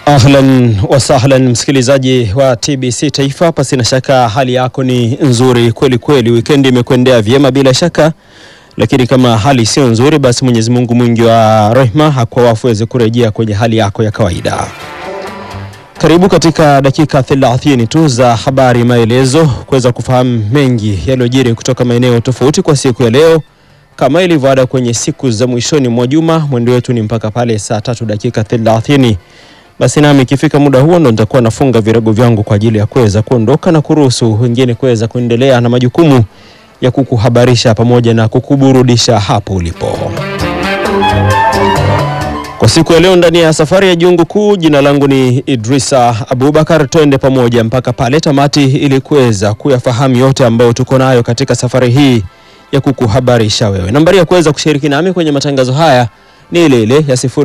Ahlan wasahlan, msikilizaji wa TBC Taifa, pasina shaka hali yako ni nzuri kweli kweli. Wikendi imekwendea vyema bila shaka, lakini kama hali sio nzuri, basi Mwenyezi Mungu mwingi wa rehema hakuwafu weze kurejea kwenye hali yako ya kawaida. Karibu katika dakika 30 tu za habari maelezo, kuweza kufahamu mengi yaliyojiri kutoka maeneo tofauti kwa siku ya leo. Kama ilivyoada kwenye siku za mwishoni mwa juma, mwendo wetu ni mpaka pale saa tatu dakika 30 basi nami ikifika muda huo ndo nitakuwa nafunga virago vyangu kwa ajili ya kuweza kuondoka na kuruhusu wengine kuweza kuendelea na majukumu ya kukuhabarisha pamoja na kukuburudisha hapo ulipo. Kwa siku ya leo ndani ya safari ya Jungu Kuu, jina langu ni Idrisa Abubakar. Twende pamoja mpaka pale tamati ili kuweza kuyafahamu yote ambayo tuko nayo katika safari hii ya kukuhabarisha wewe. Nambari ya kuweza kushiriki nami kwenye matangazo haya ni ile ile ya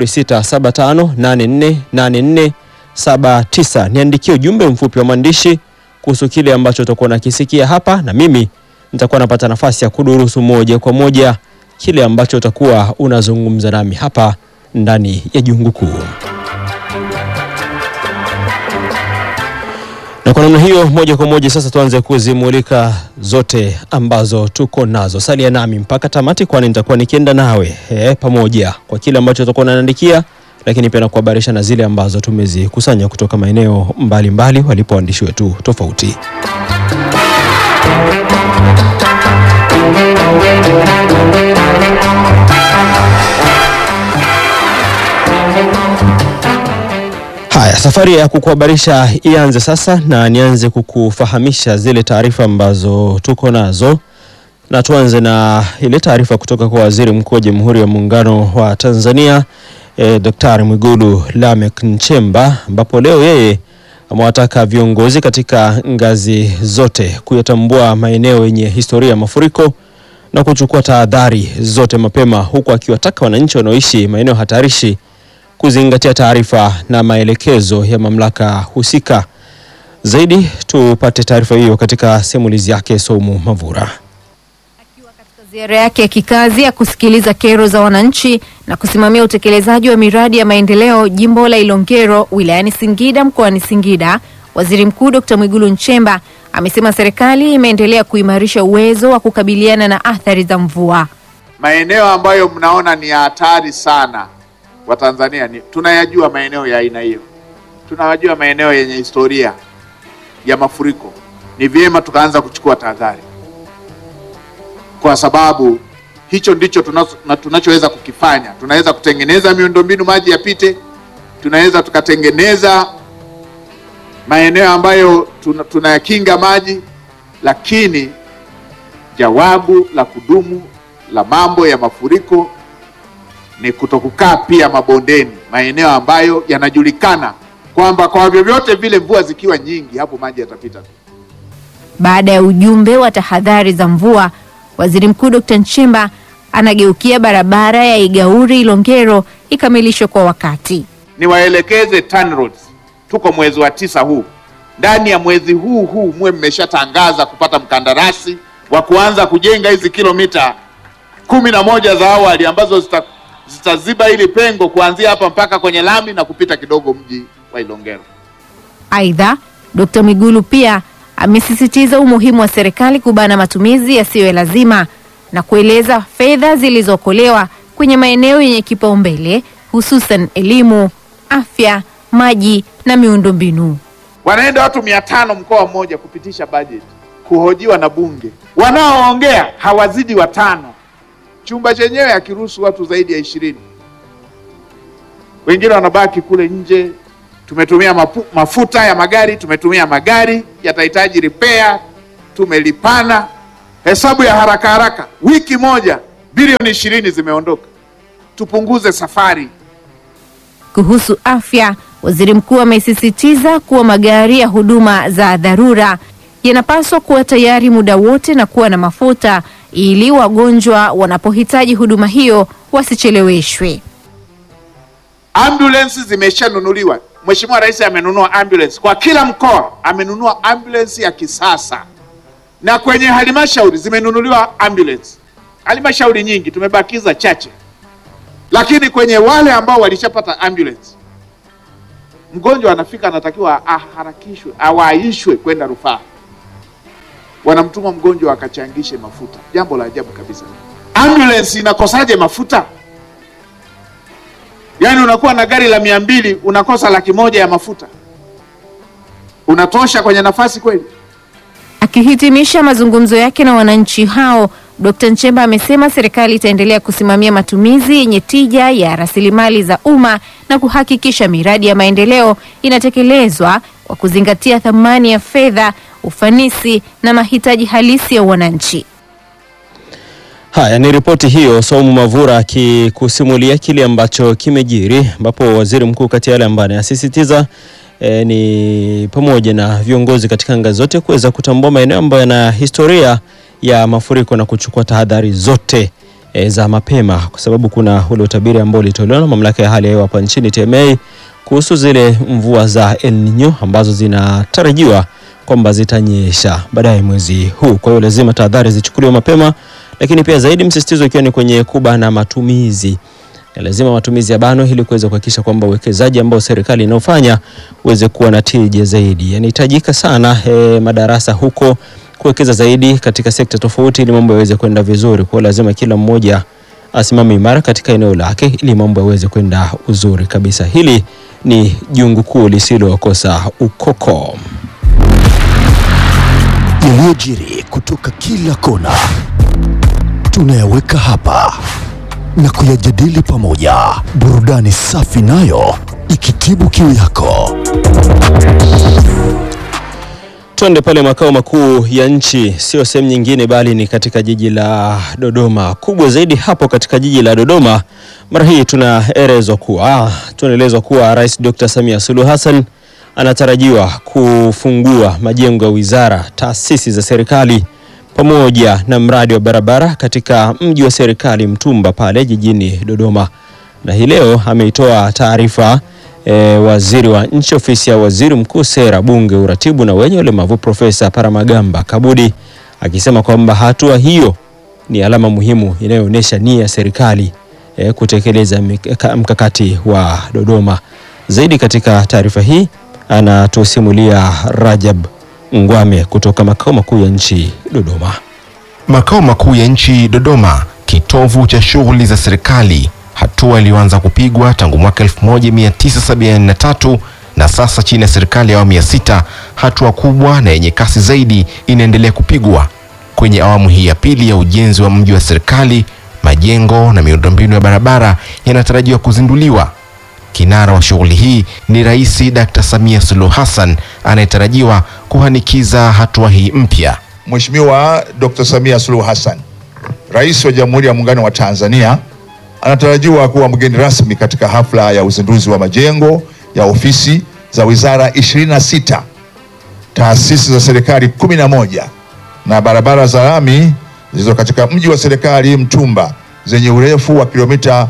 0675848479. Niandikie ujumbe mfupi wa maandishi kuhusu kile ambacho utakuwa nakisikia hapa, na mimi nitakuwa napata nafasi ya kudurusu moja kwa moja kile ambacho utakuwa unazungumza nami hapa ndani ya Jungu Kuu. Na kwa namna hiyo moja kwa moja sasa tuanze kuzimulika zote ambazo tuko nazo. Salia nami mpaka tamati, kwani nitakuwa nikienda nawe e, pamoja kwa kile ambacho utakuwa unaniandikia, lakini pia nakuhabarisha na zile ambazo tumezikusanya kutoka maeneo mbalimbali walipo waandishi wetu tofauti. Haya, safari ya kukuhabarisha ianze sasa, na nianze kukufahamisha zile taarifa ambazo tuko nazo, na tuanze na ile taarifa kutoka kwa Waziri Mkuu wa Jamhuri ya Muungano wa Tanzania eh, Daktari Mwigulu Lameck Nchemba, ambapo leo yeye amewataka viongozi katika ngazi zote kuyatambua maeneo yenye historia ya mafuriko na kuchukua tahadhari zote mapema, huku akiwataka wananchi wanaoishi maeneo hatarishi kuzingatia taarifa na maelekezo ya mamlaka husika. Zaidi tupate taarifa hiyo katika simulizi yake Somu Mavura. Akiwa katika ziara yake ya kikazi ya kusikiliza kero za wananchi na kusimamia utekelezaji wa miradi ya maendeleo jimbo la Ilongero wilayani Singida mkoani Singida, Waziri Mkuu Dr. Mwigulu Nchemba amesema serikali imeendelea kuimarisha uwezo wa kukabiliana na athari za mvua. Maeneo ambayo mnaona ni ya hatari sana Watanzania ni tunayajua maeneo ya aina hiyo, tunayajua maeneo yenye historia ya mafuriko. Ni vyema tukaanza kuchukua tahadhari, kwa sababu hicho ndicho tunacho- tunachoweza kukifanya. Tunaweza kutengeneza miundombinu maji yapite, tunaweza tukatengeneza maeneo ambayo tuna- tunayakinga maji, lakini jawabu la kudumu la mambo ya mafuriko ni kutokukaa pia mabondeni, maeneo ambayo yanajulikana kwamba kwa vyovyote vile mvua zikiwa nyingi, hapo maji yatapita tu. Baada ya ujumbe wa tahadhari za mvua, Waziri Mkuu Dr. Nchemba anageukia barabara ya Igauri Ilongero ikamilishwe kwa wakati. Niwaelekeze TANROADS, tuko mwezi wa tisa huu, ndani ya mwezi huu huu muwe mmeshatangaza kupata mkandarasi wa kuanza kujenga hizi kilomita kumi na moja za awali ambazo zita zitaziba hili pengo kuanzia hapa mpaka kwenye lami na kupita kidogo mji wa Ilongero. Aidha, Dr. Mwigulu pia amesisitiza umuhimu wa serikali kubana matumizi yasiyo ya lazima na kueleza fedha zilizookolewa kwenye maeneo yenye kipaumbele hususan elimu, afya, maji na miundombinu. Wanaenda watu mia tano mkoa mmoja kupitisha bajeti, kuhojiwa na bunge, wanaoongea hawazidi watano, chumba chenyewe hakiruhusu watu zaidi ya ishirini. Wengine wanabaki kule nje. Tumetumia mapu, mafuta ya magari, tumetumia magari yatahitaji repair, tumelipana. Hesabu ya haraka haraka, wiki moja bilioni ishirini zimeondoka. Tupunguze safari. Kuhusu afya, waziri mkuu amesisitiza kuwa magari ya huduma za dharura yanapaswa kuwa tayari muda wote na kuwa na mafuta ili wagonjwa wanapohitaji huduma hiyo wasicheleweshwe. Ambulance zimeshanunuliwa. Mheshimiwa Rais amenunua ambulance kwa kila mkoa, amenunua ambulance ya kisasa, na kwenye halmashauri zimenunuliwa ambulance. Halmashauri nyingi, tumebakiza chache, lakini kwenye wale ambao walishapata ambulance mgonjwa anafika, anatakiwa aharakishwe, awaishwe kwenda rufaa, wanamtuma mgonjwa akachangishe mafuta. Jambo la ajabu kabisa. Ambulance inakosaje mafuta? Yaani unakuwa na gari la mia mbili unakosa laki moja ya mafuta, unatosha kwenye nafasi kweli? Akihitimisha mazungumzo yake na wananchi hao, Dkt. Nchemba amesema serikali itaendelea kusimamia matumizi yenye tija ya rasilimali za umma na kuhakikisha miradi ya maendeleo inatekelezwa kwa kuzingatia thamani ya fedha, ufanisi na mahitaji halisi ya wananchi. Haya ni ripoti hiyo, Saumu Mavura akikusimulia kile ambacho kimejiri, ambapo waziri mkuu kati ya yale ambayo anasisitiza e, ni pamoja na viongozi katika ngazi zote kuweza kutambua maeneo ambayo yana historia ya mafuriko na kuchukua tahadhari zote e, za mapema, kwa sababu kuna ule utabiri ambao ulitolewa na mamlaka ya hali ya hewa hapa nchini TMA kuhusu zile mvua za El Nino ambazo zinatarajiwa kwamba zitanyesha baadaye mwezi huu. Kwa hiyo lazima tahadhari zichukuliwe mapema, lakini pia zaidi msisitizo ikiwa ni kwenye kubana matumizi. Lazima matumizi ya bano ili kuweza kuhakikisha kwamba uwekezaji ambao serikali inaofanya uweze kuwa na tija zaidi. Yanahitajika sana eh, madarasa huko kuwekeza zaidi katika sekta tofauti ili mambo yaweze kwenda vizuri. Kwa hiyo lazima kila mmoja asimame imara katika eneo lake ili mambo yaweze kwenda uzuri kabisa. Hili ni jungu kuu lisilokosa ukoko. Yaliyojiri kutoka kila kona tunayaweka hapa na kuyajadili pamoja, burudani safi nayo ikitibu kiu yako. Twende pale makao makuu ya nchi, sio sehemu nyingine, bali ni katika jiji la Dodoma. Kubwa zaidi hapo katika jiji la Dodoma, mara hii tunaelezwa kuwa tunaelezwa kuwa Rais Dr. Samia Suluhu Hassan anatarajiwa kufungua majengo ya wizara, taasisi za serikali pamoja na mradi wa barabara katika mji wa serikali Mtumba pale jijini Dodoma, na hii leo ameitoa taarifa e, waziri wa nchi ofisi ya waziri mkuu sera, bunge, uratibu na wenye ulemavu Profesa Paramagamba Kabudi akisema kwamba hatua hiyo ni alama muhimu inayoonyesha nia ya serikali e, kutekeleza mika- mkakati wa Dodoma. Zaidi katika taarifa hii anatusimulia Rajab Ngwame kutoka makao makuu ya nchi Dodoma. Makao makuu ya nchi Dodoma, kitovu cha shughuli za serikali, hatua iliyoanza kupigwa tangu mwaka 1973 na sasa chini ya serikali ya awamu ya sita, hatua kubwa na yenye kasi zaidi inaendelea kupigwa kwenye awamu hii ya pili ya ujenzi wa mji wa serikali. Majengo na miundombinu ya barabara yanatarajiwa kuzinduliwa. Kinara wa shughuli hii ni Rais Dr. Samia Suluhu Hassan anayetarajiwa kuhanikiza hatua hii mpya. Mheshimiwa Dr. Samia Suluhu Hassan, Rais wa Jamhuri ya Muungano wa Tanzania, anatarajiwa kuwa mgeni rasmi katika hafla ya uzinduzi wa majengo ya ofisi za wizara 26, taasisi za serikali 11 na barabara za lami zilizo katika mji wa serikali Mtumba zenye urefu wa kilomita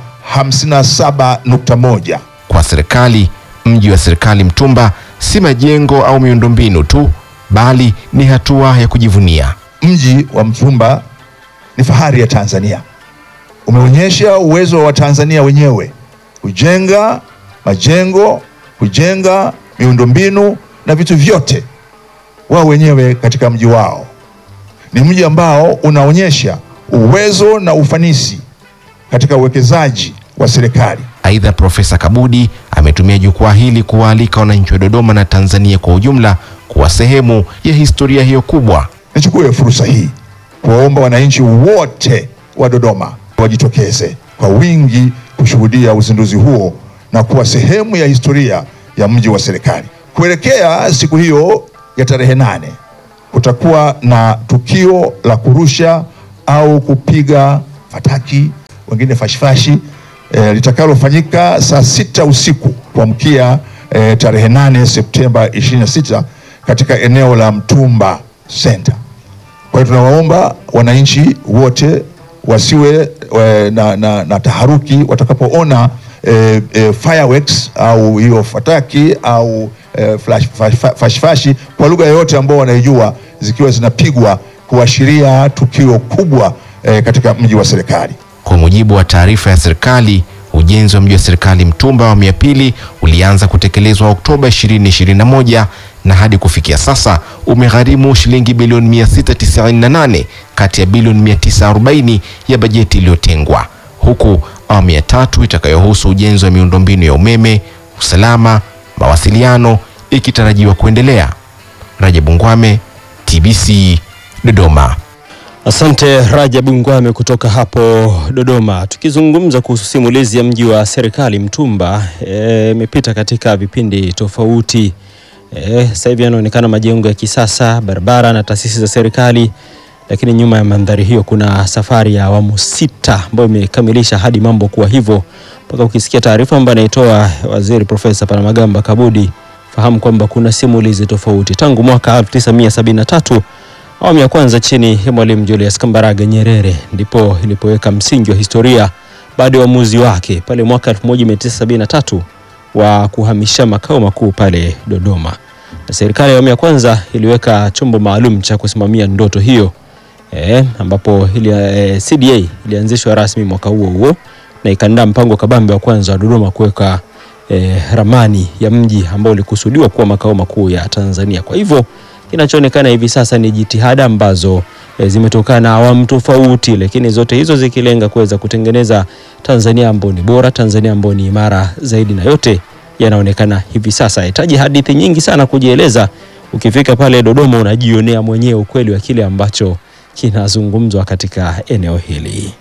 57.1. Kwa serikali, mji wa serikali Mtumba si majengo au miundombinu tu, bali ni hatua ya kujivunia. Mji wa Mtumba ni fahari ya Tanzania, umeonyesha uwezo wa Tanzania wenyewe kujenga majengo, kujenga miundombinu na vitu vyote wao wenyewe katika mji wao. Ni mji ambao unaonyesha uwezo na ufanisi katika uwekezaji wa serikali. Aidha, Profesa Kabudi ametumia jukwaa hili kuwaalika wananchi wa Dodoma na Tanzania kwa ujumla kuwa sehemu ya historia hiyo kubwa. Nichukue fursa hii kuwaomba wananchi wote wa Dodoma wajitokeze kwa wingi kushuhudia uzinduzi huo na kuwa sehemu ya historia ya mji wa serikali. Kuelekea siku hiyo ya tarehe nane, kutakuwa na tukio la kurusha au kupiga fataki, wengine fashifashi e, litakalofanyika saa sita usiku kuamkia e, tarehe nane Septemba 26 katika eneo la Mtumba Center. Kwa hiyo tunawaomba wananchi wote wasiwe e, na, na, na taharuki watakapoona e, e, fireworks au hiyo fataki au e, flash, fash, fash, fashi kwa lugha yoyote ambao wanaijua zikiwa zinapigwa kuashiria tukio kubwa e, katika mji wa serikali. Kwa mujibu wa taarifa ya serikali, Ujenzi wa mji wa serikali Mtumba awamu ya pili ulianza kutekelezwa Oktoba 2021 na hadi kufikia sasa umegharimu shilingi bilioni 698 kati ya bilioni 940 ya bajeti iliyotengwa, huku awamu ya tatu itakayohusu ujenzi wa miundombinu ya umeme, usalama, mawasiliano ikitarajiwa kuendelea. Rajabu Ngwame, TBC, Dodoma. Asante Rajabu Ngwame kutoka hapo Dodoma. Tukizungumza kuhusu simulizi ya mji wa serikali Mtumba, imepita katika vipindi tofauti. E, sasa hivi yanaonekana majengo ya kisasa, barabara na taasisi za serikali, lakini nyuma ya mandhari hiyo kuna safari ya awamu sita ambayo imekamilisha hadi mambo kuwa hivyo, mpaka ukisikia taarifa ambayo anaitoa Waziri Profesa Palamagamba Kabudi, fahamu kwamba kuna simulizi tofauti tangu mwaka 1973 awamu ya kwanza chini ya Mwalimu Julius Kambarage Nyerere ndipo ilipoweka msingi wa historia baada ya uamuzi wake pale mwaka 1973 wa kuhamisha makao makuu pale Dodoma, na serikali ya awamu ya kwanza iliweka chombo maalum cha kusimamia ndoto hiyo e, ambapo ili, e, CDA ilianzishwa rasmi mwaka huo huo na ikaandaa mpango kabambe wa kwanza wa Dodoma kuweka e, ramani ya mji ambao ulikusudiwa kuwa makao makuu ya Tanzania. Kwa hivyo kinachoonekana hivi sasa ni jitihada ambazo e, zimetokana na awamu tofauti, lakini zote hizo zikilenga kuweza kutengeneza Tanzania ambayo ni bora, Tanzania ambayo ni imara zaidi, na yote yanaonekana hivi sasa. Hitaji hadithi nyingi sana kujieleza. Ukifika pale Dodoma unajionea mwenyewe ukweli wa kile ambacho kinazungumzwa katika eneo hili.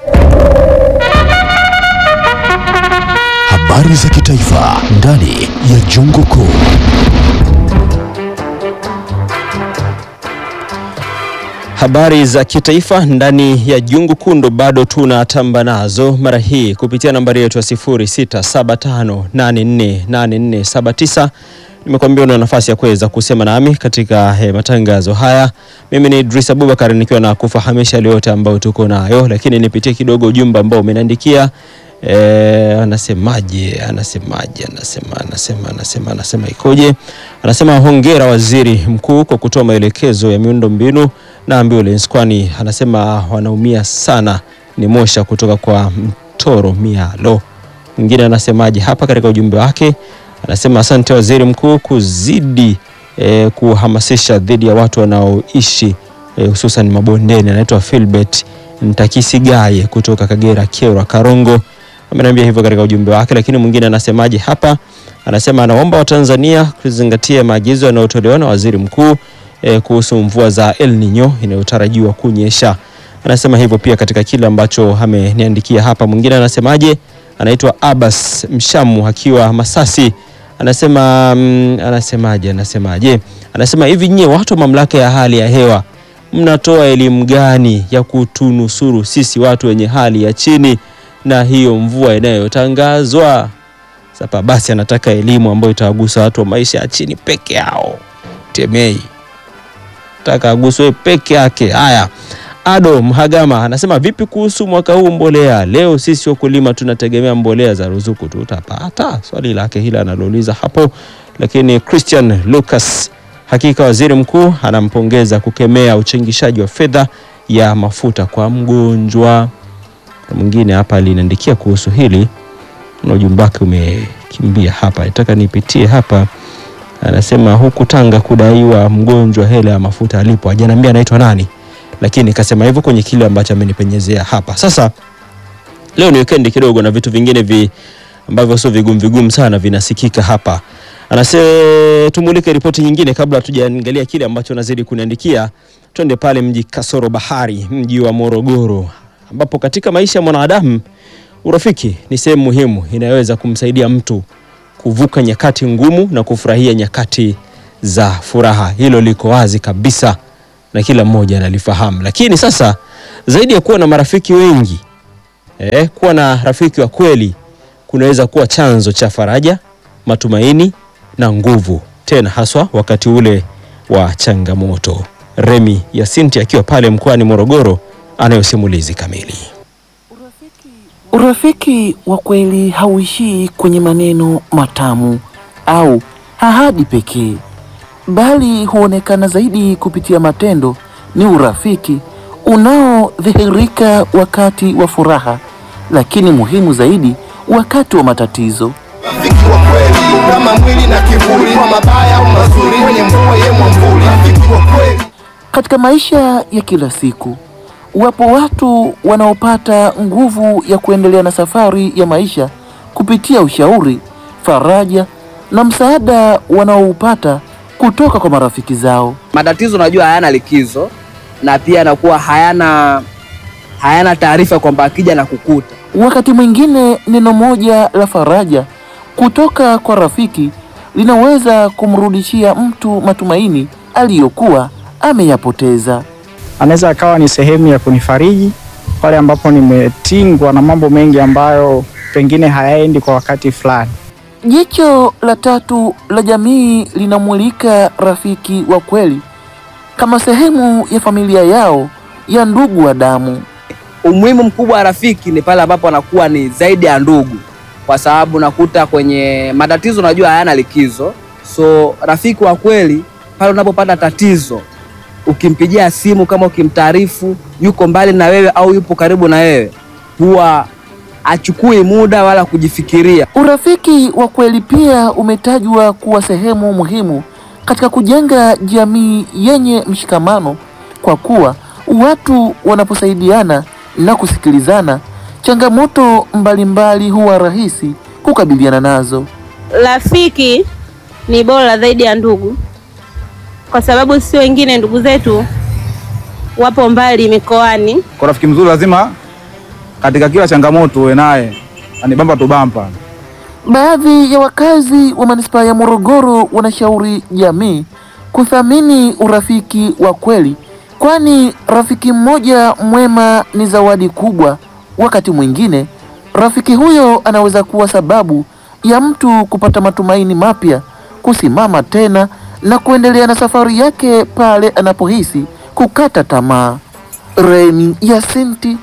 Habari za kitaifa ndani ya Jungu Kuu. Habari za kitaifa ndani ya Jungu Kundo bado tunatamba nazo, mara hii kupitia nambari yetu ya 0675848479. Nimekuambia una nafasi ya kuweza kusema nami katika eh, matangazo haya. Mimi ni Idris Abubakar nikiwa na kufahamisha yale yote ambayo tuko nayo, lakini nipitie kidogo ujumbe ambao umeniandikia. Eh, anasemaje? Anasemaje? Anasema anasema anasema anasema ikoje? Anasema hongera waziri mkuu kwa kutoa maelekezo ya miundo mbinu na ambulance, kwani anasema wanaumia sana. Ni Mosha kutoka kwa Mtoro Mialo. Mwingine anasemaje hapa katika ujumbe wake? Anasema asante waziri mkuu kuzidi eh, kuhamasisha dhidi ya watu wanaoishi eh, hususan mabondeni. Anaitwa Philbert Ntakisigaye kutoka Kagera Kyerwa Karongo ameniambia hivyo katika ujumbe wake. Lakini mwingine anasemaje hapa? Anasema anaomba Watanzania kuzingatia maagizo yanayotolewa na waziri mkuu eh, kuhusu mvua za El Nino inayotarajiwa kunyesha. Anasema hivyo pia katika kile ambacho ameniandikia hapa. Mwingine anasemaje? Anaitwa Abbas Mshamu akiwa Masasi. Anasema mm, anasemaje? Anasemaje? Anasema hivi, nyie watu wa mamlaka ya hali ya hewa mnatoa elimu gani ya kutunusuru sisi watu wenye hali ya chini na hiyo mvua inayotangazwa sasa? Basi anataka elimu ambayo itawagusa watu wa maisha ya chini peke yao. Temei taka aguswe peke yake. Haya, Ado Mhagama anasema vipi kuhusu mwaka huu mbolea? Leo sisi wakulima tunategemea mbolea za ruzuku, tutapata? Swali lake hili analouliza hapo. Lakini Christian Lucas, hakika waziri mkuu anampongeza kukemea uchangishaji wa fedha ya mafuta kwa mgonjwa. Mwingine hapa aliniandikia kuhusu hili na ujumbe wake umekimbia hapa, nataka nipitie hapa. Anasema huku Tanga kudaiwa mgonjwa hela ya mafuta alipo, hajaniambia anaitwa nani lakini kasema hivyo kwenye kile ambacho amenipenyezea hapa. Sasa leo ni weekend kidogo na vitu vingine vi ambavyo sio vigumu vigumu sana vinasikika hapa. Anase tumulike ripoti nyingine kabla hatujaangalia kile ambacho nazidi kuniandikia. Twende pale mji kasoro bahari, mji wa Morogoro, ambapo katika maisha ya mwanadamu urafiki ni sehemu muhimu inayoweza kumsaidia mtu kuvuka nyakati ngumu na kufurahia nyakati za furaha. Hilo liko wazi kabisa na kila mmoja analifahamu. Lakini sasa zaidi ya kuwa na marafiki wengi eh, kuwa na rafiki wa kweli kunaweza kuwa chanzo cha faraja, matumaini na nguvu, tena haswa wakati ule wa changamoto. Remi Yasinti akiwa pale mkoani Morogoro anayo simulizi kamili. Urafiki wa kweli hauishii kwenye maneno matamu au ahadi pekee, bali huonekana zaidi kupitia matendo. Ni urafiki unaodhihirika wakati wa furaha, lakini muhimu zaidi wakati wa matatizo. Rafiki wa kweli kama mwili na kivuli, kwa mabaya au mazuri, kwenye mvua ye mwamvuli. Rafiki wa kweli Katika maisha ya kila siku, wapo watu wanaopata nguvu ya kuendelea na safari ya maisha kupitia ushauri, faraja na msaada wanaoupata kutoka kwa marafiki zao. matatizo unajua hayana likizo na pia yanakuwa hayana hayana taarifa kwamba akija na kukuta Wakati mwingine neno moja la faraja kutoka kwa rafiki linaweza kumrudishia mtu matumaini aliyokuwa ameyapoteza. anaweza akawa ni sehemu ya kunifariji pale ambapo nimetingwa na mambo mengi ambayo pengine hayaendi kwa wakati fulani. Jicho la tatu la jamii linamulika rafiki wa kweli kama sehemu ya familia yao ya ndugu wa damu. umuhimu mkubwa wa rafiki ni pale ambapo anakuwa ni zaidi ya ndugu kwa sababu nakuta kwenye matatizo unajua hayana likizo so rafiki wa kweli pale unapopata tatizo ukimpigia simu kama ukimtaarifu yuko mbali na wewe au yupo karibu na wewe huwa achukui muda wala kujifikiria Urafiki wa kweli pia umetajwa kuwa sehemu muhimu katika kujenga jamii yenye mshikamano, kwa kuwa watu wanaposaidiana na kusikilizana, changamoto mbalimbali huwa rahisi kukabiliana nazo. Rafiki ni bora zaidi ya ndugu, kwa sababu si wengine ndugu zetu wapo mbali mikoani. Kwa rafiki mzuri lazima katika kila changamoto uwe naye, ani bamba tu bamba. Baadhi ya wakazi wa manispaa ya Morogoro wanashauri jamii kuthamini urafiki wa kweli, kwani rafiki mmoja mwema ni zawadi kubwa. Wakati mwingine rafiki huyo anaweza kuwa sababu ya mtu kupata matumaini mapya, kusimama tena na kuendelea na safari yake pale anapohisi kukata tamaa. Remi Yasinti,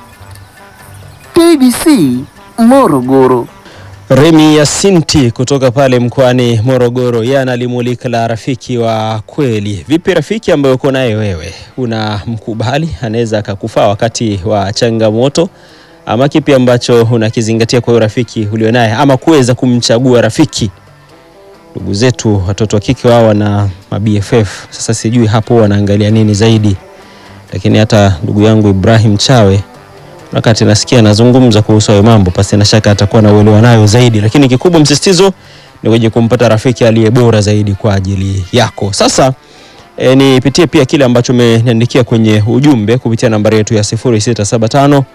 TBC Morogoro. Remi Yasinti kutoka pale mkoani Morogoro, yeye analimulika la rafiki wa kweli. Vipi rafiki ambaye uko naye wewe, unamkubali? Anaweza akakufaa wakati wa changamoto, ama kipi ambacho unakizingatia kwa huyo rafiki ulionaye, ama kuweza kumchagua rafiki? Ndugu zetu watoto wa kike wao wana mabff, sasa sijui hapo wanaangalia nini zaidi, lakini hata ndugu yangu Ibrahim Chawe wakati nasikia anazungumza kuhusu hayo mambo, pasi na shaka atakuwa na uelewa nayo zaidi, lakini kikubwa msisitizo ni kwenye kumpata rafiki aliye bora zaidi kwa ajili yako. Sasa e, nipitie pia kile ambacho umeniandikia kwenye ujumbe kupitia nambari yetu ya 0675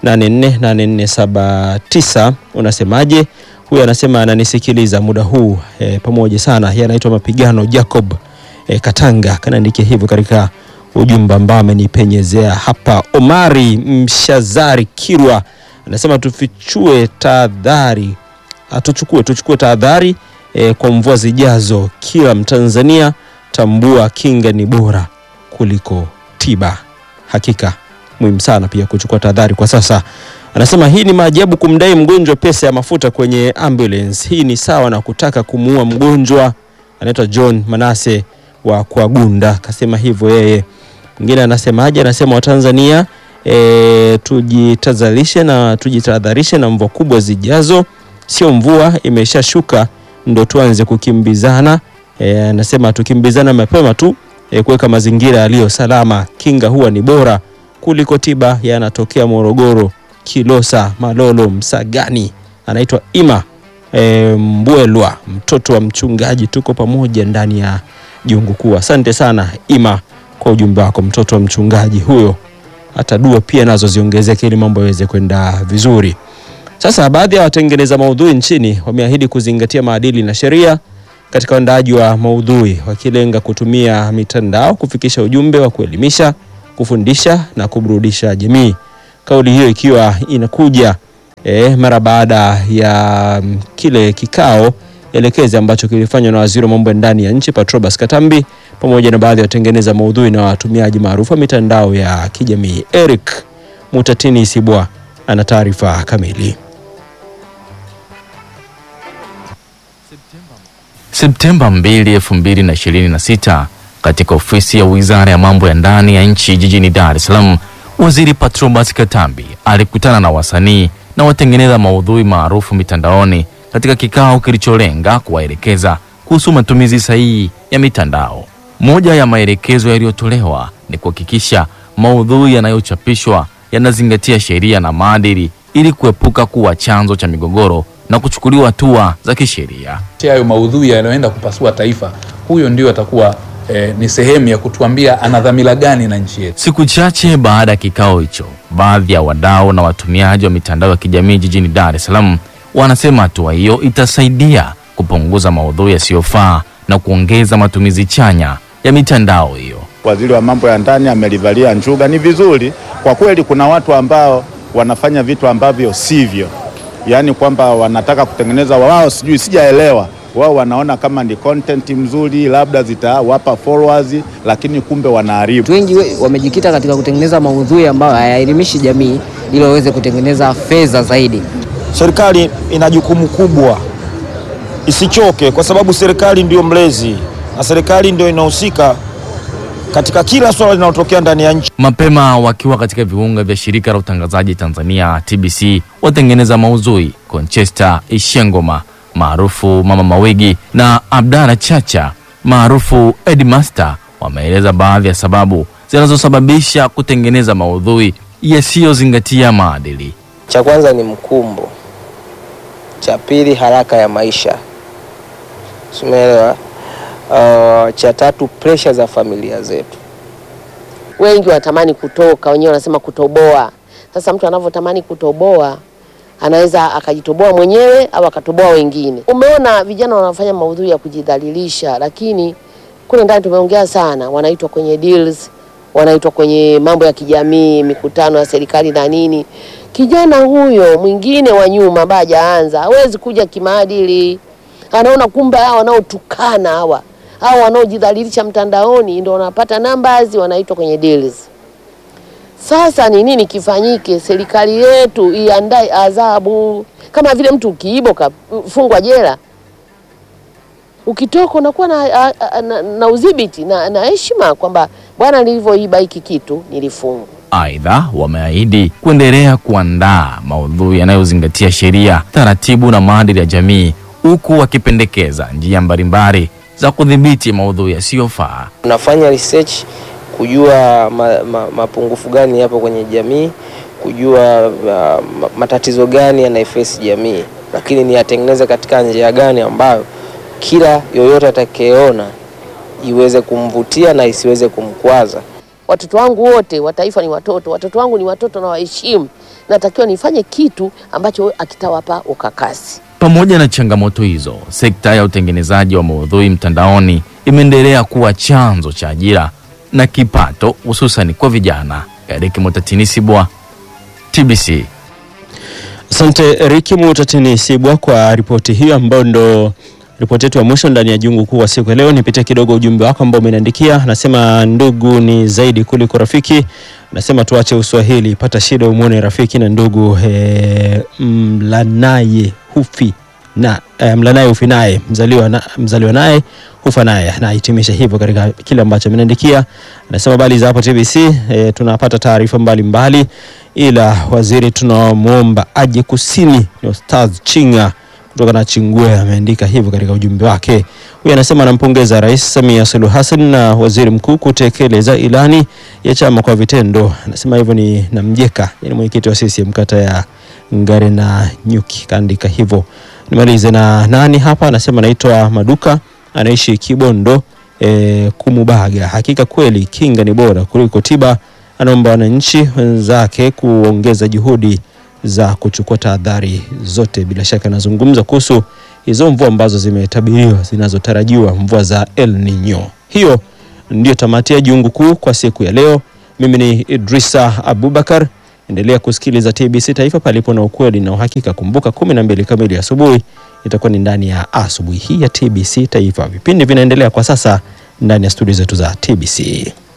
848479. Unasemaje? Huyu anasema ananisikiliza muda huu e, pamoja sana. Yeye anaitwa Mapigano Jacob e, Katanga, kanaandikia hivyo katika ujumbe ambao amenipenyezea hapa. Omari Mshazari Kirwa anasema tufichue tahadhari, atuchukue tuchukue tahadhari e, kwa mvua zijazo. Kila Mtanzania tambua, kinga ni bora kuliko tiba. Hakika muhimu sana pia kuchukua tahadhari kwa sasa. Anasema hii ni maajabu kumdai mgonjwa pesa ya mafuta kwenye ambulance. Hii ni sawa na kutaka kumuua mgonjwa. Anaitwa John Manase wa Kwagunda, kasema hivyo yeye. Mwingine anasemaje? Anasema Watanzania e, tujitazalishe na tujitahadharishe na mvua kubwa zijazo, sio mvua imeshashuka ndo tuanze kukimbizana. E, anasema tukimbizana mapema tu e, kuweka mazingira yaliyo salama, kinga huwa ni bora kuliko tiba. Yanatokea Morogoro, Kilosa, Malolo, Msagani. Anaitwa Ima e, Mbwelwa, mtoto wa mchungaji. Tuko pamoja ndani ya jungu kuu. Asante sana Ima kwa ujumbe wako, mtoto wa mchungaji huyo. Hata dua pia nazo ziongezeke ili mambo yaweze kwenda vizuri. Sasa baadhi ya watengeneza maudhui nchini wameahidi kuzingatia maadili na sheria katika uandaaji wa maudhui, wakilenga kutumia mitandao kufikisha ujumbe wa kuelimisha, kufundisha na kuburudisha jamii. Kauli hiyo ikiwa inakuja eh, mara baada ya mm, kile kikao elekezi ambacho kilifanywa na waziri wa mambo ya ndani ya nchi Patrobas Katambi pamoja na baadhi ya watengeneza maudhui na watumiaji maarufu wa mitandao ya kijamii. Eric Mutatini Sibwa ana taarifa kamili. Septemba 2, 2026 katika ofisi ya Wizara ya Mambo ya Ndani ya nchi jijini Dar es Salaam, Waziri Patrobas Katambi alikutana na wasanii na na watengeneza maudhui maarufu mitandaoni katika kikao kilicholenga kuwaelekeza kuhusu matumizi sahihi ya mitandao. Moja ya maelekezo yaliyotolewa ni kuhakikisha maudhui yanayochapishwa yanazingatia sheria na maadili ili kuepuka kuwa chanzo cha migogoro na kuchukuliwa hatua za kisheria. hayo maudhui yanayoenda kupasua taifa, huyo ndio atakuwa eh, ni sehemu ya kutuambia ana dhamira gani na nchi yetu. Siku chache baada ya kikao hicho, baadhi ya wadau na watumiaji wa mitandao ya kijamii jijini Dar es Salaam wanasema hatua hiyo itasaidia kupunguza maudhui yasiyofaa na kuongeza matumizi chanya ya mitandao hiyo. Waziri wa mambo ya ndani amelivalia njuga. Ni vizuri kwa kweli. Kuna watu ambao wanafanya vitu ambavyo sivyo, yaani kwamba wanataka kutengeneza wao, sijui sijaelewa, wao wanaona kama ni content mzuri, labda zitawapa followers, lakini kumbe wanaharibu. Wengi we- wamejikita katika kutengeneza maudhui ambayo hayaelimishi jamii ili waweze kutengeneza fedha zaidi. Serikali ina jukumu kubwa, isichoke, kwa sababu serikali ndio mlezi na serikali ndio inahusika katika kila swala linalotokea ndani ya nchi. Mapema wakiwa katika viunga vya shirika la utangazaji Tanzania TBC, watengeneza maudhui Conchester Ishengoma maarufu Mama Mawigi na Abdalla Chacha maarufu Edmaster wameeleza baadhi ya sababu zinazosababisha kutengeneza maudhui yasiyozingatia maadili. Cha kwanza ni mkumbo, cha pili haraka ya maisha, simeelewa. Uh, cha tatu presha za familia zetu. wengi wanatamani kutoka, wenyewe wanasema kutoboa. Sasa mtu anavyotamani kutoboa anaweza akajitoboa mwenyewe au akatoboa wengine. Umeona vijana wanafanya maudhui ya kujidhalilisha, lakini kule ndani tumeongea sana, wanaitwa kwenye deals, wanaitwa kwenye mambo ya kijamii, mikutano ya serikali na nini. Kijana huyo mwingine wa nyuma ambaye hajaanza hawezi kuja kimaadili, anaona kumbe hawa wanaotukana hawa hao wanaojidhalilisha mtandaoni ndio wanapata numbers, wanaitwa kwenye deals. Sasa ni nini kifanyike? Serikali yetu iandae adhabu, kama vile mtu ukiiba ukafungwa jela, ukitoka unakuwa na, a- a- na, na udhibiti na, na heshima kwamba bwana, nilivyoiba hiki kitu nilifungwa. Aidha, wameahidi kuendelea kuandaa maudhui yanayozingatia sheria, taratibu na maadili ya jamii, huku wakipendekeza njia mbalimbali za kudhibiti maudhui yasiyofaa. Tunafanya research kujua ma, ma, mapungufu gani yapo kwenye jamii, kujua uh, ma, matatizo gani yanaifesi jamii, lakini niyatengeneze katika njia gani ambayo kila yoyote atakayeona iweze kumvutia na isiweze kumkwaza. Watoto wangu wote wa taifa ni watoto, watoto wangu ni watoto na waheshimu. Natakiwa nifanye kitu ambacho akitawapa ukakasi. Pamoja na changamoto hizo, sekta ya utengenezaji wa maudhui mtandaoni imeendelea kuwa chanzo cha ajira na kipato, hususan kwa vijana. Eric Mutatinisibwa, TBC. Asante Riki Mutatini Sibwa kwa ripoti hiyo ambayo ndo ripoti yetu ya mwisho ndani ya jungu kuu wa siku ya leo. Nipitie kidogo ujumbe wako ambao umeniandikia. Nasema ndugu ni zaidi kuliko rafiki. Nasema tuache uswahili, pata shida umwone rafiki na ndugu e, mlanaye hufi na e, mlanaye hufi naye mzaliwa, na, mzaliwa naye hufa naye. Nahitimisha hivyo katika kile ambacho ameniandikia. Anasema bali za hapo TBC e, tunapata taarifa mbalimbali, ila waziri tunamwomba aje kusini. Ni Ostaz Chinga kutoka na Chingwe ameandika hivyo katika ujumbe wake. Huyu anasema anampongeza Rais Samia Suluhu Hassan na Waziri Mkuu kutekeleza ilani ya chama kwa vitendo. Anasema hivyo ni Namjeka, yani mwenyekiti wa CCM kata ya Ngare na Nyuki, kaandika hivyo. Nimalize na nani hapa, anasema anaitwa Maduka, anaishi Kibondo e, Kumubaga. Hakika kweli kinga ni bora kuliko tiba. Anaomba wananchi wenzake kuongeza juhudi za kuchukua tahadhari zote. Bila shaka anazungumza kuhusu hizo mvua ambazo zimetabiriwa zinazotarajiwa, mvua za El Nino. Hiyo ndio tamati ya jungu kuu kwa siku ya leo. Mimi ni Idrisa Abubakar. Endelea kusikiliza TBC Taifa, palipo na ukweli na uhakika. Kumbuka kumi na mbili kamili asubuhi itakuwa ni ndani ya asubuhi hii ya TBC Taifa. Vipindi vinaendelea kwa sasa ndani ya studio zetu za TBC.